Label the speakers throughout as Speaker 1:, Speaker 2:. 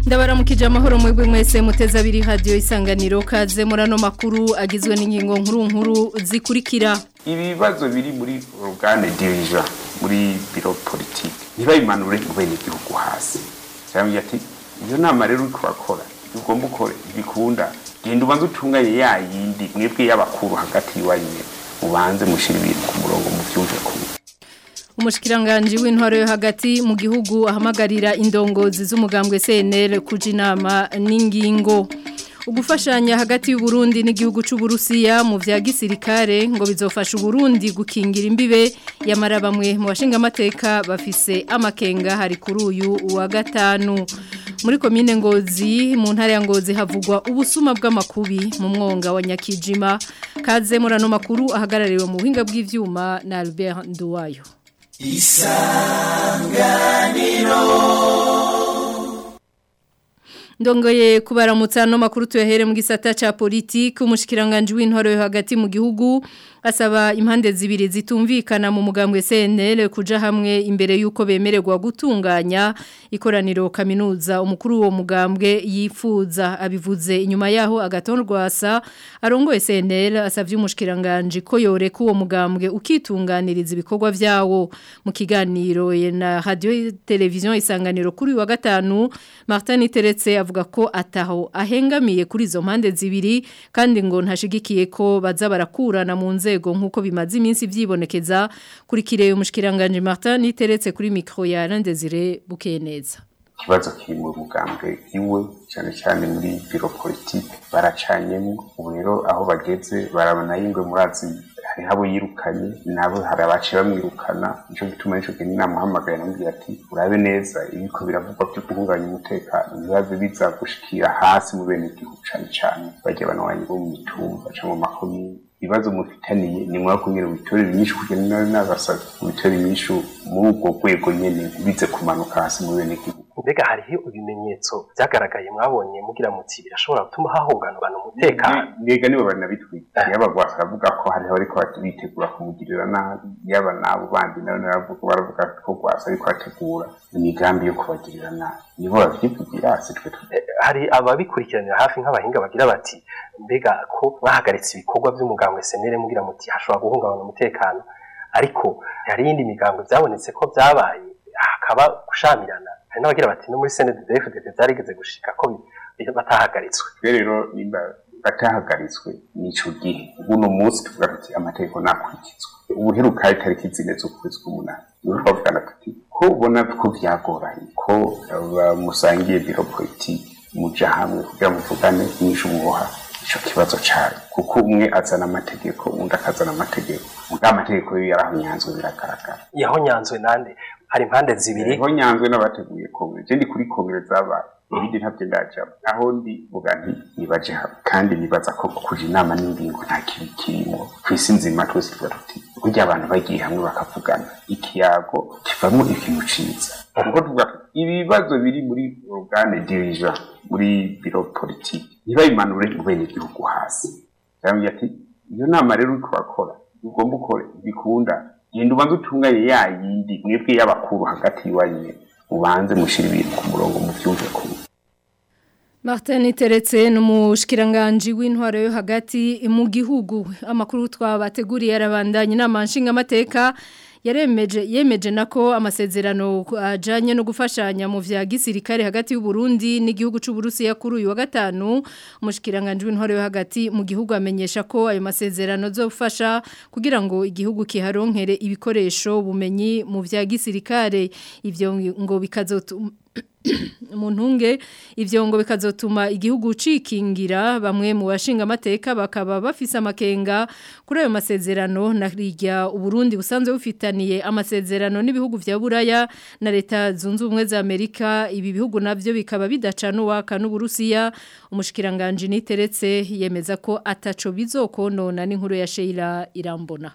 Speaker 1: ndabaramukije amahoro mwebwe mwese muteze abiri radio isanganiro kaze murano makuru agizwe n'ingingo nkuru nkuru zikurikira
Speaker 2: ibibazo biri muri organe dirigeant muri biro politique ntibabimanure mu bene igihugu hasi cyangwa ati iyo nama rero uriko urakora ugomba ukore bikunda genda ubanze utunganye ya yindi mwebwe y'abakuru hagati y'iwanyu mubanze mushira ibintu ku murongo mu vyumve kumwe
Speaker 1: umushikiranganje w'intwaro yo hagati mu gihugu ahamagarira indongozi z'umugambwe CNL kuja inama n'ingingo ugufashanya hagati y'u Burundi n'igihugu c'u Burusiya mu vya gisirikare ngo bizofasha Burundi gukingira imbibe yamara bamwe mu bashinga amateka bafise amakenga hari kuri uyu wa gatanu muri komine Ngozi mu ntara ya Ngozi havugwa ubusuma bw'amakubi mu mwonga wa Nyakijima kaze murano makuru ahagarariwe mu buhinga bw'ivyuma na Albert Nduwayo isanganiro ndongoye kubaramutsa no makuru tuyahere mu gisata ca politike umushikiranganje w'intwaro yo hagati mu gihugu asaba impande zibiri zitumvikana mu mugambwe CNL kuja hamwe imbere yuko bemererwa gutunganya ikoraniro kaminuza umukuru wo mugambwe yifuza abivuze inyuma yaho agatorwasa arongoye CNL asavye umushikiranganje ko yoreka uwo mugambwe ukitunganiriza ibikorwa vyawo mu kiganiro na radio television isanganiro kuri wa gatanu Martin Teretse avuga ko ataho ahengamiye kuri izo mpande zibiri kandi ngo ntashigikiye ko baza barakurana mu nzego nkuko bimaze iminsi vyibonekeza kuri kireye umushikiranganje Martin niteretse kuri micro ya Landezire Bukeneza
Speaker 2: ikibazo kiri mu mugambwe iwe cyane cyane muri biro politique baracanyemo ubu rero aho bageze barabona yingwe murazi hariho abo yirukanye nabo hari abaciye bamwirukana nico gituma nico kintu namuhamagaye namubwira ati urabe neza ibiko biravugwa byo guhungabanya umutekano ntibaze biza gushikira hasi mu bene igihugu cane cane barya banwanyi bo mu mitumba canke mu makomine ibibazo mufitaniye ni mwa kunyira bitorera inyishu kugenda n'abasaba bitorera inyishu muri ubwo rwego nyene bize kumanuka hasi mu bene igihugu
Speaker 3: mbega hariho ibimenyetso byagaragaye mwabonye mugira muti birashobora gutuma hahunganurana umutekano
Speaker 2: mbega nibo banabitwika yaba gwasa aravuga ko hariho ariko bitegura kumugirira nabi yaba nabo bandi nabo naravuga baravuga ko gwasa ariko ategura imigambi yo kubagirira nabi nibo bavyivugira si twe
Speaker 3: hari ababikurikiranira hafi nk'abahinga bagira bati mbega ko bahagaritse ibikorwa by'umugambwe senere mugira muti hashobora guhungabana umutekano ariko hari iyindi migambo byabonetse ko byabaye hakaba gushamirana hari n'abagira bati no muri CNDD-FDD byarigeze gushika ko batahagaritswe
Speaker 2: rero nimba batahagaritswe nico gihe ubuno munsi tuvuga tuti amategeko nakurikizwa ubuheruka itariki zine z'ukwezi k'umunani niho twavugana tuti ko ubona ko vyagoranye ko musangiye biro politike muja hamwe kugira muvugane inyishu muboha ico kibazo cari kuko umwe azana amategeko undi akazana amategeko muga amategeko yo yarahonyanzwe biragaragara
Speaker 3: yahonyanzwe nande hari impande zibiri
Speaker 2: yahonyanzwe n'abateguye kongere je ndi kuri kongere zabaye ibindi ntabyo ndajamo aho ndi vuga nti nibaje hamwe kandi nibaza ko kuja inama n'ingingo nta kibi kirimo kw'isi nzima twese tuba tuti burya abantu bagiye hamwe bakavugana ikiyago kivamo ikintu ciza kuko tuvuga ibibazo biri muri organe dirigeant muri biro politique ntibabimanure mu bene igihugu hasi cyangwa ati iyo nama rero uriko urakora ugomba ukore bikunda genda ubanze utunganye ya yindi mwebwe y'abakuru hagati y'iwanyu ubanze mushira ibintu ku murongo mu vyumve kumwe
Speaker 1: Martin Teretse n'umushikiranganje w'intwaro yo hagati mu gihugu amakuru twabateguriye arabandanye n'amanshinga amateka yaremeje yemeje nako amasezerano ajanye no gufashanya mu vya gisirikare hagati y'u Burundi n'igihugu c'u Burusiya kuri uyu wa gatanu umushikiranganje w'intwaro yo hagati mu gihugu amenyesha ko ayo masezerano zofasha kugira ngo igihugu kiharonkere ibikoresho bumenyi mu vya gisirikare ivyo ngo bikazotuma muntunge ivyo ngo bikazotuma igihugu cikingira bamwe mu bashinga amateka bakaba bafise amakenga kuri ayo masezerano narirya uburundi busanzwe bufitaniye amasezerano n'ibihugu vya buraya na leta zunze ubumwe za Amerika ibi bihugu navyo bikaba bidacana uwaka n'uburusiya umushikiranganje niteretse yemeza ko ataco bizokonona n'inkuru ya Sheila Irambona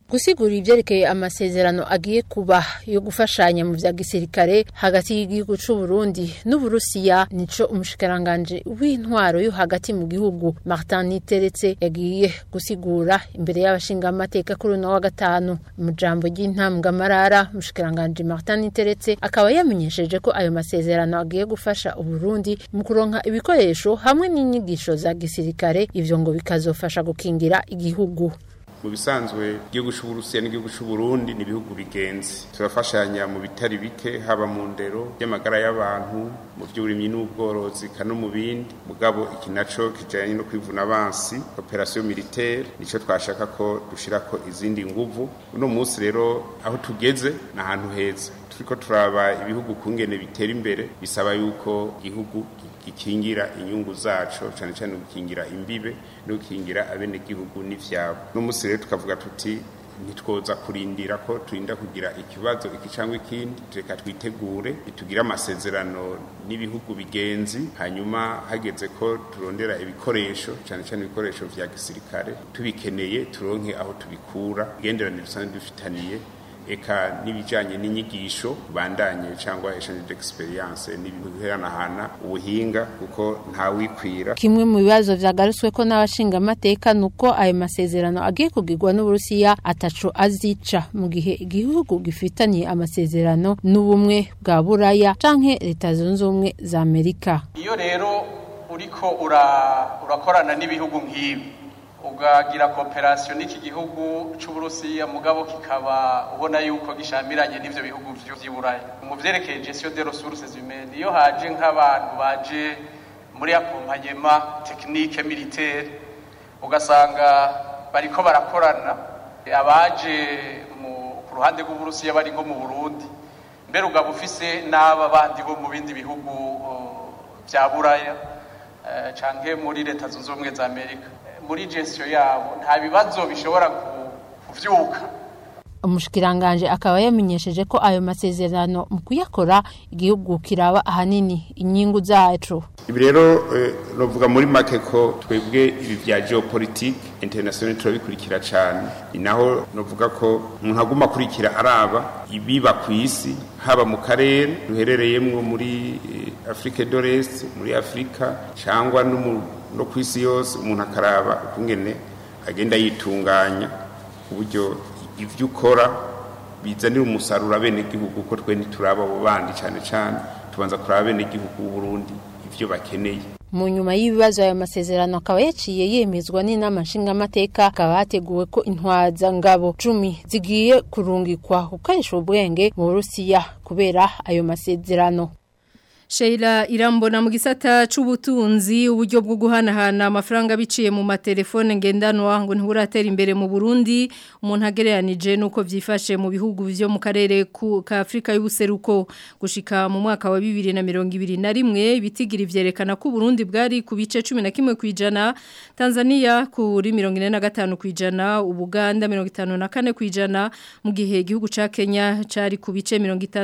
Speaker 4: gusigura ivyerekeye amasezerano agiye kuba yo gufashanya mu vya gisirikare hagati y'igihugu c'u Burundi n'Uburusiya nico umushikiranganje w'intwaro yo hagati mu gihugu Martin Niteretse yagiye gusigura imbere y'abashinga amateka kuri uno wa gatanu mu jambo ry'intambwe marara umushikiranganje Martin Niteretse akaba yamenyesheje ko ayo masezerano agiye gufasha Uburundi mu kuronka ibikoresho hamwe n'inyigisho za gisirikare ivyo ngo bikazofasha gukingira igihugu
Speaker 2: mu bisanzwe igihugu cy'uburusiya n'igihugu cy'uburundi ni ibihugu bigenzi turafashanya mu bitari bike haba mu ndero y'amagara y'abantu mu by'uburimyi n'ubworozi no mu bindi mugabo iki naco kijanye no kwivuna abansi operasiyo militaire nico twashaka ko dushirako izindi nguvu uno munsi rero aho tugeze ni ahantu heza turiko turaba ibihugu kungene bitera imbere bisaba yuko igihugu gikingira inyungu zaco cyane cyane gukingira imbibe no gukingira abenegihugu n'ivyabo no musi rero tukavuga tuti ntitwoza kurindira ko turinda kugira ikibazo iki cyangwa ikindi reka twitegure tugire amasezerano n'ibihugu bigenzi hanyuma hageze ko turondera ibikoresho cyane cyane ibikoresho vya gisirikare tubikeneye turonke aho tubikura igenderanire dusanzwe dufitaniye eka n'ibijanye n'inyigisho bandanye cyangwa exchange d'experience n'ibiheranahana ubuhinga kuko nta wikwira
Speaker 4: kimwe mu bibazo vyagarutswe ko n'abashinga amateka nuko ayo masezerano agiye kugirwa n'Uburusiya ataco azica mu gihe igihugu gifitaniye amasezerano n'ubumwe bwa Buraya canke leta zunze ubumwe za Amerika
Speaker 5: iyo rero uriko urakorana n'ibihugu nk'ibi ugagira kooperasiyo n'iki gihugu cy'uburusiya mugabo kikaba ubona yuko gishamiranye n'ivyo bihugu vy'Iburaya mu vyerekeye gestion des ressources humaines iyo haje nk'abantu baje muri akompanyema technique militaire ugasanga bariko barakorana abaje ku ruhande rw'uburusiya bari nko mu Burundi mbere ugaba ufise n'aba bandi bo mu bindi bihugu vya Buraya canke muri leta zunze ubumwe za Amerika muri gestion yabo nta bibazo bishobora kuvyuka
Speaker 4: umushikiranganje akaba yamenyesheje ko ayo masezerano mu kuyakora igihugu kiraba ahanini inyungu zacu
Speaker 2: ibi rero novuga muri make ko twebwe ibi vya geopolitique international turabikurikira cyane ni naho novuga ko umuntu aguma akurikira araba ibiba ku isi haba mu karere duherereyemwo muri Afrique de l'Est muri Afrika cyangwa no ku isi yose umuntu akaraba ukungene agenda yitunganya ku buryo ibyo ukora bizanira umusaruro abenegihugu ko twe ntituraba abo bandi cyane cyane tubanza kuraba abenegihugu b'uburundi ibyo bakeneye
Speaker 4: mu nyuma y'ibibazo ayo masezerano akaba yaciye yemezwa n'inama nshingamateka akaba hateguwe ko intwaza ngabo cumi zigiye kurungikwa gukoresha ubwenge mu burusiya kubera ayo masezerano
Speaker 1: Sheila irambona mu gisata c'ubutunzi uburyo bwo guhanahana amafaranga biciye mu matelefone ngendanwa ngo ntiburatera imbere mu Burundi umuntu agereranije nuko vyifashe mu bihugu vyo mu karere ka Afrika y'ubuseruko gushika mu mwaka wa 2021 ibitigiri vyerekana ko Burundi bwari ku bice 11 kwijana Tanzania kuri 45 kwijana Ubuganda 54 kwijana mu gihe igihugu ca Kenya cari ku bice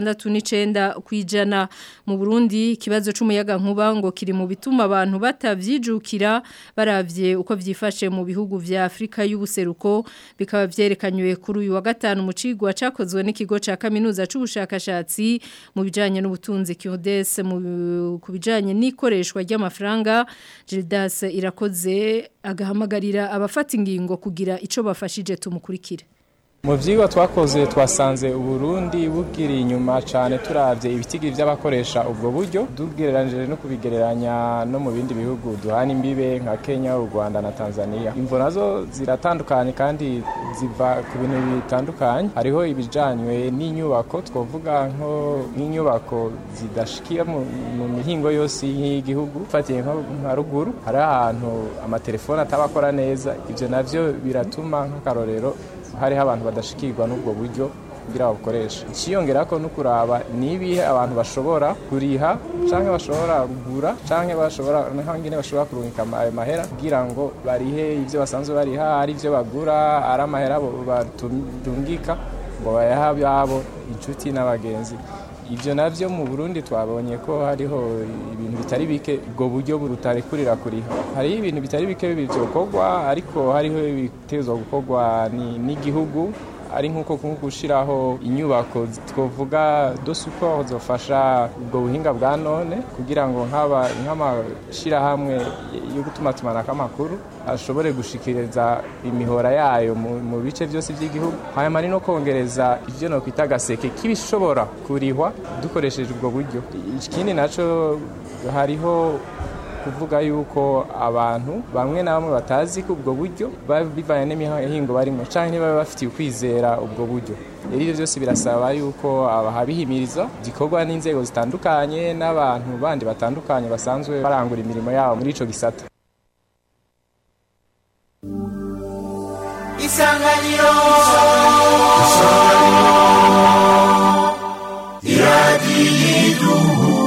Speaker 1: 69 kwijana mu Burundi ikibazo c'umuyaga nkuba ngo kiri mu bituma abantu batavyijukira baravye uko vyifashe mu bihugu vya Afrika y'ubuseruko bikaba vyerekanywe kuri uyu wa gatanu mu cigwa cakozwe n'ikigo ca kaminuza c'ubushakashatsi mu bijanye n'ubutunzi Kiodes mu kubijanye n'ikoreshwa ry'amafaranga Gildas irakoze agahamagarira abafata ingingo kugira ico bafashije tumukurikire
Speaker 6: mu byigwa twakoze twasanze uburundi bubwiriye inyuma cyane turabye ibitigi by'abakoresha ubwo buryo tugereranyije no kubigereranya no mu bindi bihugu duhana imbibe nka kenya u rwanda na tanzania imvo nazo ziratandukanye kandi ziva ku bintu bitandukanye hariho ibijyanywe n'inyubako twavuga nk'inyubako zidashikiye mu mihingo yose y'igihugu ufatiye nka ruguru hari ahantu amatelefone ataba akora neza ibyo nabyo biratuma nk'akarorero hariho abantu badashikirwa n'ubwo buryo kugira babukoresha ikiyongera ko no kuraba nibihe abantu bashobora kuriha canke bashobora kugura canke bashobora n'ahangine bashobora kurungika ayo mahera kugira ngo barihe ivyo basanzwe bariha ari ivyo bagura ari amahera batungika ngo bayaha yabo inshuti n'abagenzi ibyo navyo mu Burundi twabonye ko hariho ibintu bitari bike ubwo buryo butarekurira kuriha hariho ibintu bitari bike bivyokorwa ariko hariho ibitezwa gukorwa n'igihugu ari nk'uko gushyiraho inyubako twavuga do support zofasha ubwo buhinga bwa none kugira ngo nk'amashyirahamwe yo gutuma tumanako amakuru ashobore gushikiriza imihora yayo mu bice byose by'igihugu hanyuma ni no kongereza ibyo no kwita agaseke k'ibishobora kurihwa dukoresheje ubwo buryo ikindi nacyo hariho kuvuga yuko abantu bamwe na bamwe batazi ko ubwo buryo bivanye n'imihingo barimo cyangwa niba bafitiye ukwizera ubwo buryo rero ibyo byose birasaba yuko habihimiriza gikorwa n'inzego zitandukanye n'abantu bandi batandukanye basanzwe barangura imirimo yabo muri icyo gisata
Speaker 7: isanganiro iradiyo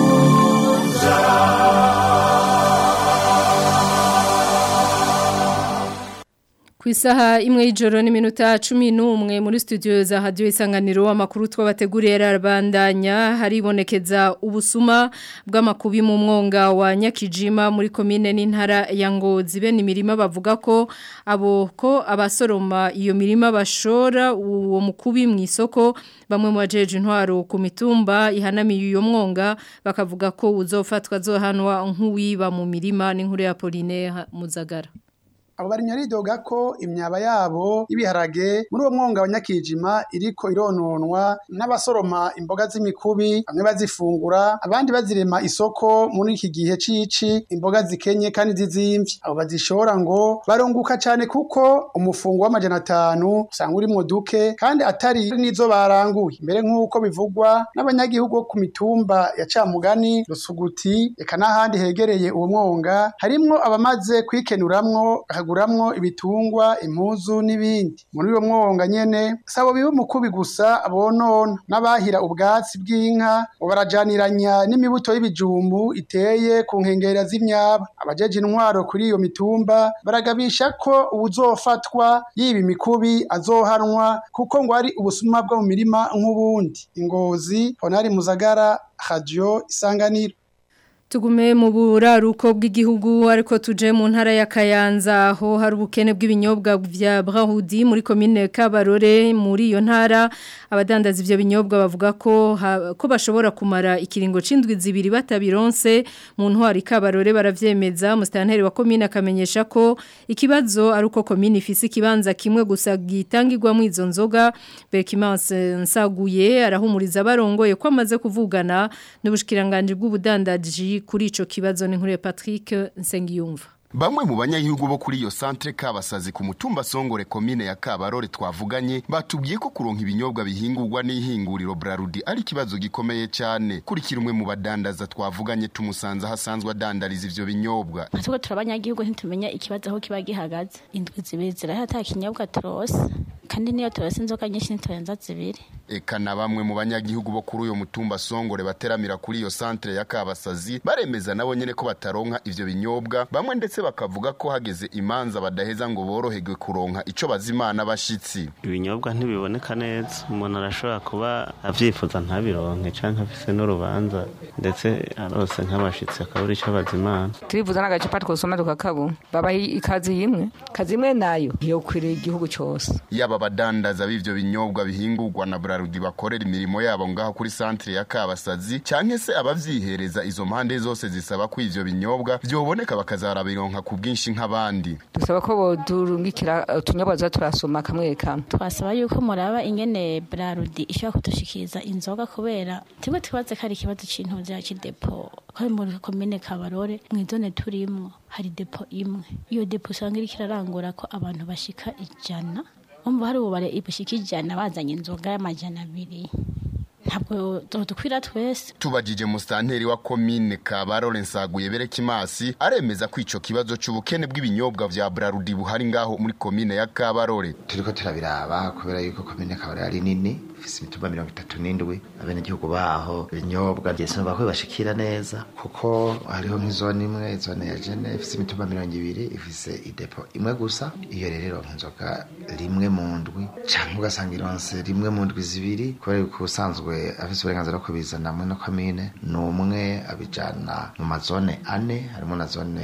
Speaker 1: ku isaha imwe y'ijoro n'iminota cumi n'umwe muri studio za hadiyo isanganiro amakuru twabateguriye arabandanya haribonekeza ubusuma bw'amakubi mu mwonga wa nyakijima muri komine n'intara ya ngozi bene imirima bavuga ko abo ko abasoroma iyo mirima bashora uwo mukubi mu isoko bamwe mu bajeje intwaro ku mitumba ihanamiye uyo mwonga bakavuga ko uzofatwa zohanwa nk'uwiba mu mirima n'inkuru ya Pauline Muzagara
Speaker 8: abo bari nyaridoga ko imyaba yabo y'ibiharage muri uwo mwonga wa nyakijima iriko irononwa n'abasoroma imboga z'imikubi bamwe bazifungura abandi bazirema isoko muri iki gihe cici imboga zikenye kandi zizimvye abo bazishora ngo barunguka cane kuko umufungo w'amajana atanu usanga urimwo duke kandi atari n'izo baranguye mbere nk'uko bivugwa n'abanyagihugu bo ku mitumba ya camugani rusuguti eka n'ahandi hegereye uwo mwonga harimwo abamaze kwikenuramwo bakaguramwo ibitungwa impuzu n'ibindi muri uwo mwonga nyene sabo biba umukubi gusa bonona n'abahira ubwatsi bw'inka ngo barajaniranya n'imibuto y'ibijumbu iteye ku nkengera z'imyaba abajeje intwaro kuri iyo mitumba baragabisha ko uwuzofatwa yiba imikubi azohanwa kuko ngo ari ubusuma bwo mu mirima nk'ubundi ingozi honari muzagara radio isanganiro
Speaker 1: Tugume mu buraruko bw'igihugu ariko tuje mu ntara ya Kayanza aho hari ubukene bw'ibinyobwa vya Brahudi muri commune Kabarore muri iyo ntara abadandaza ivyo binyobwa bavuga ko ha, ko bashobora kumara ikiringo cindwi zibiri batabironse mu ntwari Kabarore baravyemeza mustanteri wa commune akamenyesha ko ikibazo ari uko commune ifise ikibanza kimwe gusa gitangirwa mu izo nzoga Bekimanse nsaguye arahumuriza barongoye ko amaze kuvugana n'ubushikiranganje bw'ubudandaji kuri ico kibazo n'inkuru ya Patrick Nsengiyumva
Speaker 9: Bamwe mu banyagihugu bo kuri iyo centre Kabasazi ku mutumba Songore komine ya Kabarore twavuganye batubwiye ko kuronka ibinyobwa bihingurwa n'ihinguriro Brarudi ari kibazo gikomeye cyane kurikira umwe mu badandaza twavuganye tumusanze hasanzwe adandariza ivyo binyobwa
Speaker 10: Tuko turabanyagihugu ntitumenya ikibazo aho kiba gihagaze indwi zibiri zirahata kinyobwa turose kandi niyo turose inzoga nyinshi ntiturenza zibiri
Speaker 9: eka na bamwe mu banyagihugu bo kuri uyo mutumba Songore bateramira kuri iyo centre ya Kabasazi baremeza nabo nyene ko bataronka ivyo binyobwa bamwe ndetse bakavuga ko hageze imanza badaheza ngo boroherwe kuronka ico bazimana bashitsi
Speaker 11: ibinyobwa ntibiboneka neza umuntu arashobora kuba avyifuza ntabironke canke afise n'urubanza ndetse arose nk'abashitsi akabura ico bazimana
Speaker 12: turifuza n'agacupa twosoma tukakabu babaha ikazi imwe kazi imwe nayo yokwiriye igihugu cose
Speaker 9: yaba badandaza b'ivyo binyobwa bihingurwa na Brarudi bakorera imirimo yabo ngaho kuri centre ya Kabasazi canke se abavyihereza izo mpande zose zisaba ko ivyo binyobwa vyoboneka bakazarabironka ku bwinshi nk'abandi
Speaker 12: dusaba ko bodurungikira utunyobwa za turasoma kamwe kamwe
Speaker 10: twasaba yuko muraba ingene Brarudi ishobora kudushikiriza inzoga kubera timwe twibaze ko ari ikibazo c'intuzi ya kidepo ko muri komine Kabarore mw'izone turimwo hari depo imwe iyo depo usanga iriko irarangura ko abantu bashika ijana umva hari ubare ibushika ijana bazanye inzoga y'amajana abiri ntabwo dukwira twese
Speaker 9: tubajije musitanteri wa komine Kabarore Nsaguye Berekimasi aremeza ko ico kibazo c'ubukene bw'ibinyobwa vya Brarudi buhari ngaho muri komine ya Kabarore
Speaker 13: turiko turabiraba kubera yuko komine Kabarore ari nini ifise imitumba mirongo itatu n'indwi abenegihugu baho ibinyobwa byesaba ko bibashikira neza kuko hariho nk'izone imwe izone ya jene ifise imitumba mirongo ibiri ifise idepo imwe gusa iyo rero ironka inzoga rimwe mu ndwi canke ugasanga ironse rimwe mu ndwi zibiri kubera yuko ubusanzwe afise uburenganzira bwo kubizana muri no komine ni umwe abijana mu mazone ane harimo na zone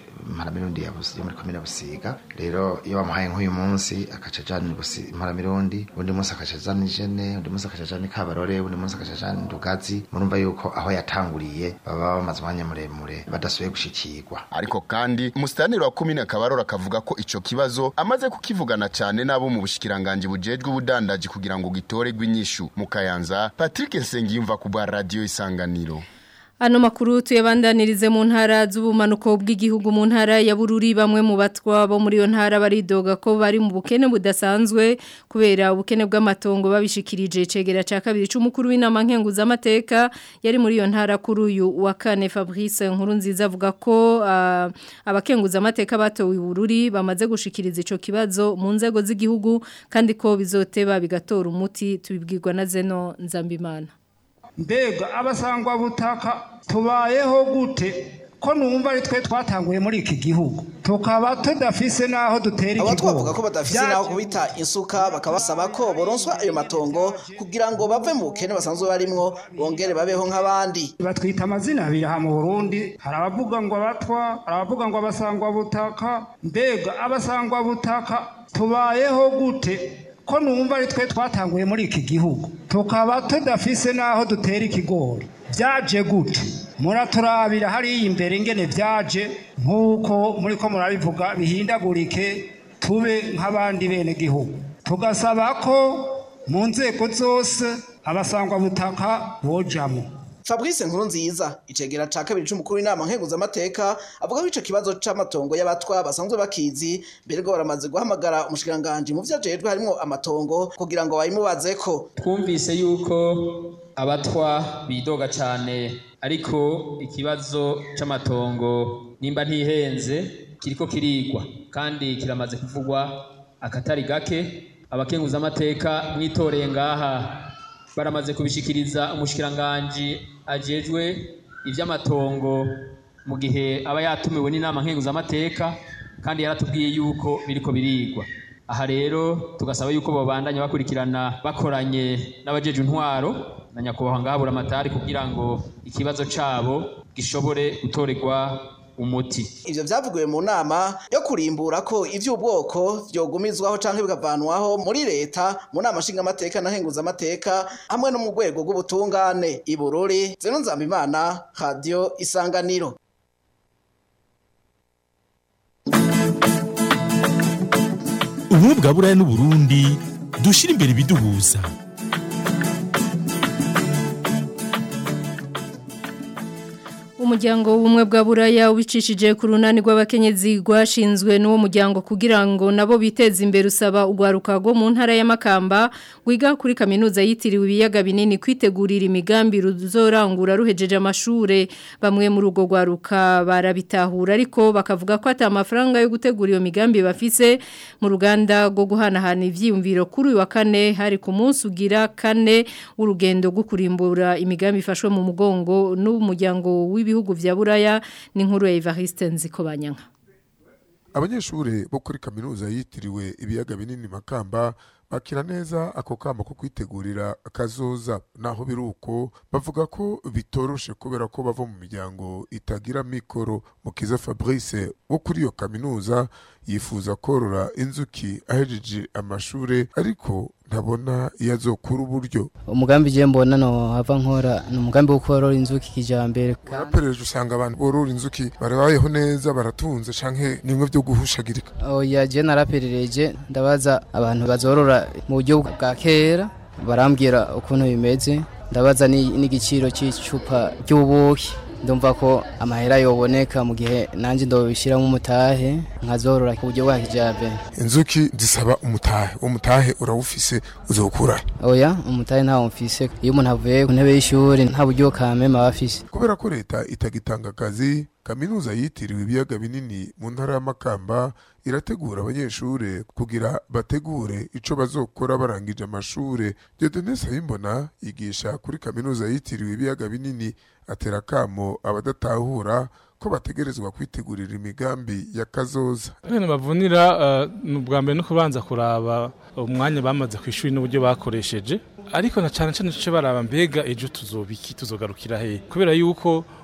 Speaker 13: imparamirundi ya Busi- yo muri komine busiga rero iyo bamuhaye nk'uyu munsi akaca ajana Busi- imparamirundi undi munsi akaca ajana ijene undi munsi akaca ajana ikabarore undi munsi akaca ajana ndugazi murumva yuko aho yatanguriye baba bamaze umwanya muremure badasubiye gushikirwa
Speaker 9: ariko kandi umusitaniri wa komine kabarora akavuga ko ico kibazo amaze kukivugana cyane n'abo mu bushikiranganji bujejwe ubudandaji kugira ngo gitorerwe inyishu mu kayanza patrick nsengiyumva ku bwa radiyo isanganiro
Speaker 1: Ano makuru tuyabandanirize mu ntara z'ubumanuko bw'igihugu mu ntara ya Bururi bamwe mu batwa bo muri yo ntara baridoga ko bari mu bukene budasanzwe kubera ubukene bw'amatongo babishikirije cegera ca kabiri c'umukuru w'inama nkenguza amateka yari muri yo ntara kuri uyu wa kane Fabrice nkuru nziza avuga ko uh, abakenguza amateka batowe i Bururi bamaze gushikiriza ico kibazo mu nzego z'igihugu kandi ko bizoteba bigatora umuti tubibwirwa na Zeno Nzambimana
Speaker 14: mbega abasangwa butaka tubayeho gute ko numva ari twe twatanguye muri iki gihugu tukaba tudafise n'aho dutera
Speaker 15: aba
Speaker 14: ikigo
Speaker 15: twavuga ko badafise n'aho kubita insuka bakabasaba ko boronswa ayo matongo kugira ngo bave mu bukene basanzwe barimwo bongere babeho nk'abandi
Speaker 14: batwita amazina abiri aha mu burundi hari abavuga ngo abatwa hari abavuga ngo abasangwa butaka mbega abasangwa butaka tubayeho gute ko numva ari twe twatanguye muri iki gihugu tukaba tudafise n'aho dutera ikigori byaje gute muraturabira hariya imbere ingene byaje nk'uko muri ko murabivuga bihindagurike tube nk'abandi bene gihugu tugasaba ko mu nzego zose abasangwa butaka bojamo
Speaker 15: Fabrice Nkurunziza icegera ca kabiri c'umukuru w'inama nkenguza amateka avuga ko ico kibazo c'amatongo y'abatwa basanzwe bakizi mbere ngo baramaze guhamagara umushikiranganje mu vyajejwe harimo amatongo kugira ngo bayimubazeko
Speaker 16: twumvise yuko abatwa bidoga cyane ariko ikibazo c'amatongo nimba ntihenze kiriko kirigwa kandi kiramaze kuvugwa akatari gake abakenguza amateka mwitoreye ngaha baramaze kubishikiriza umushikiranganji ajejwe ivy'amatongo mu gihe aba yatumiwe n'inama nkenguzamateka kandi yaratubwiye yuko biriko birigwa aha rero tugasaba yuko babandanya bakurikirana bakoranye n'abajeje intwaro na nyakubahwa ngahabura amatari kugira ngo ikibazo cabo gishobore gutorerwa umuti
Speaker 15: ivyo vyavugiwe mu nama yo kurimbura ko ivy'ubwoko vyogumizwaho canke bigavanwaho muri leta mu nama nshingamateka na nkenguzamateka hamwe no mu rwego rw'ubutungane i Bururi Zeno Nzambimana Radio Isanganiro
Speaker 17: ubumwe bwa buraya n'uburundi dushyira imbere ibiduhuza
Speaker 1: Umuryango w'ubumwe bwa buraya ubicishije ku runani rw'abakenyezi rwashinzwe n'uwo muryango kugira ngo nabo biteze imbere usaba urwaruka rwo mu ntara y'amakamba wiga kuri kaminuza yitiriwe ibiyaga binini kwitegurira imigambi ruzorangura ruhejeje amashure bamwe muri urwo rwaruka barabitahura ariko bakavuga ko ata amafaranga yo gutegura iyo migambi bafise mu ruganda rwo guhanahana ivyiyumviro kuri uyu wa kane hari ku munsi ugira kane w'urugendo rwo kurimbura imigambi ifashwe mu mugongo n'umuryango w'ibi ibihugu vya buraya ni nkuru ya Evariste Nzikobanyanka
Speaker 18: abanyeshuri bo kuri kaminuza yitiriwe ibiyaga binini makamba bakira neza ako kama ko kwitegurira akazoza naho biruko bavuga ko bitoroshe kubera ko bava mu miryango itagira mikoro mukiza Fabrice wo kuri iyo kaminuza yifuza korora inzuki ahejeje amashure ariko ntabona iyo azokura uburyo
Speaker 19: umugambi je mbona no hava nkora ni umugambi wo korora inzuki kijambere
Speaker 18: warapereje usanga abantu borora inzuki barabayeho neza baratunze canke nimwe vyo guhushagirika
Speaker 19: oya je naraperereje ndabaza abantu bazorora mu buryo bwa kera barambwira ukuntu bimeze ndabaza n'igiciro cy'icupa ry'ubuki ndumva ko amahera yoboneka mu gihe nanjye ndobishyiramo umutahe nkazorora ku buryo bwa kijyambere
Speaker 18: inzuki zisaba umutahe uwo mutahe urawufise uzokura
Speaker 19: oya umutahe ntawo mfise iyo umuntu avuye ku ntebe y'ishuri nta buryo kamema aba afise
Speaker 18: kubera ko leta itagitanga akazi kaminuza yitiriwe ibiyaga binini mu ntara y'amakamba irategura abanyeshure kugira bategure ico bazokora barangije amashure Dieudonne Sayimbona yigisha kuri kaminuza yitiriwe ibiyaga binini atera kamo abadatahura ko bategerezwa kwitegurira imigambi ya kazoza
Speaker 20: ibintu bavunira ni ubwa mbere no kubanza kuraba umwanya bamaze ku ishuri n'uburyo bakoresheje ariko na cyane cyane cyo baraba mbega ejo tuzobiki tuzogarukira he kubera yuko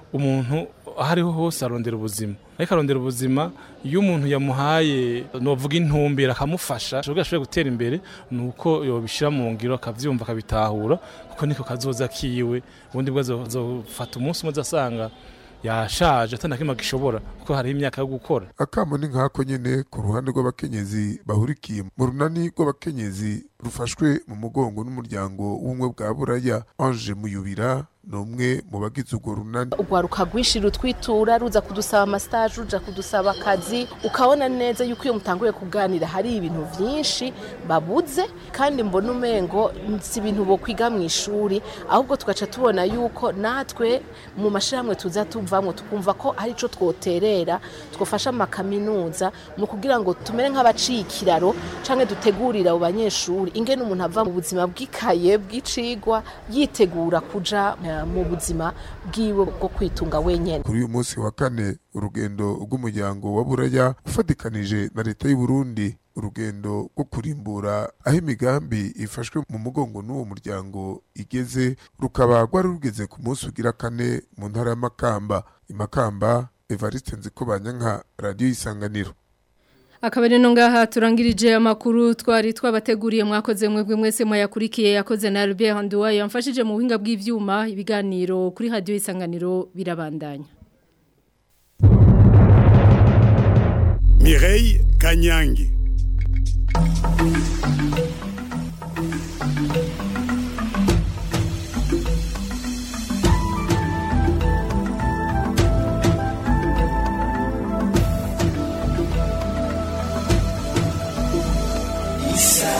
Speaker 20: umuntu aho ariho hose arondera ubuzima ariko arondera ubuzima iyo umuntu yamuhaye novuga intumbero akamufasha ashobora ashobora gutera imbere ni uko yobishyira mu ngiro akabyumva akabitahura kuko niko kazoza kiwe ubundi bwo azofata umunsi umwe asanga yashaje atanakimwe gishobora kuko hariho imyaka yo gukora
Speaker 18: akamo ni nkako nyene ku ruhande rw'abakenyezi bahurikiye mu runani rw'abakenyezi rufashwe mu mugongo n'umuryango w'ubumwe bwa buraya ange muyubira ni umwe mu bagize urwo runani
Speaker 21: urwaruka rwinshi rutwitura ruza kudusaba amasitaje ruja kudusaba akazi ukabona neza yuko iyo mutanguye kuganira hari ibintu byinshi babuze kandi mbona umengo si ibintu bo kwiga mu ishuri ahubwo tugaca tubona yuko natwe mu mashyirahamwe tuza tuvamo tukumva ko hari icyo twoterera twafasha amakaminuza mu kugira ngo tumere nk'abaciye ikiraro cyangwa dutegurire abo banyeshuri ingene umuntu ava mu buzima bw'ikaye bw'icigwa yitegura kuja mu buzima bwiwe bwo kwitunga wenyine
Speaker 18: kuri uyu munsi wa kane urugendo rw'umuryango wa buraya ufatikanije na leta y'u Burundi urugendo rwo kurimbura aho imigambi ifashwe mu mugongo n'uwo muryango igeze rukaba rwari rugeze ku munsi ugira kane mu ntara y'amakamba imakamba evariste nzikobanya nka radiyo y'isanganiro
Speaker 1: akaba rero ngaha turangirije amakuru twari twabateguriye mwakoze mwebwe mwese mwayakurikiye yakoze na Albert Nduwa yamfashije mu buhinga bw'ivyuma ibiganiro kuri radio isanganiro birabandanya
Speaker 22: Mireille Kanyangi Isa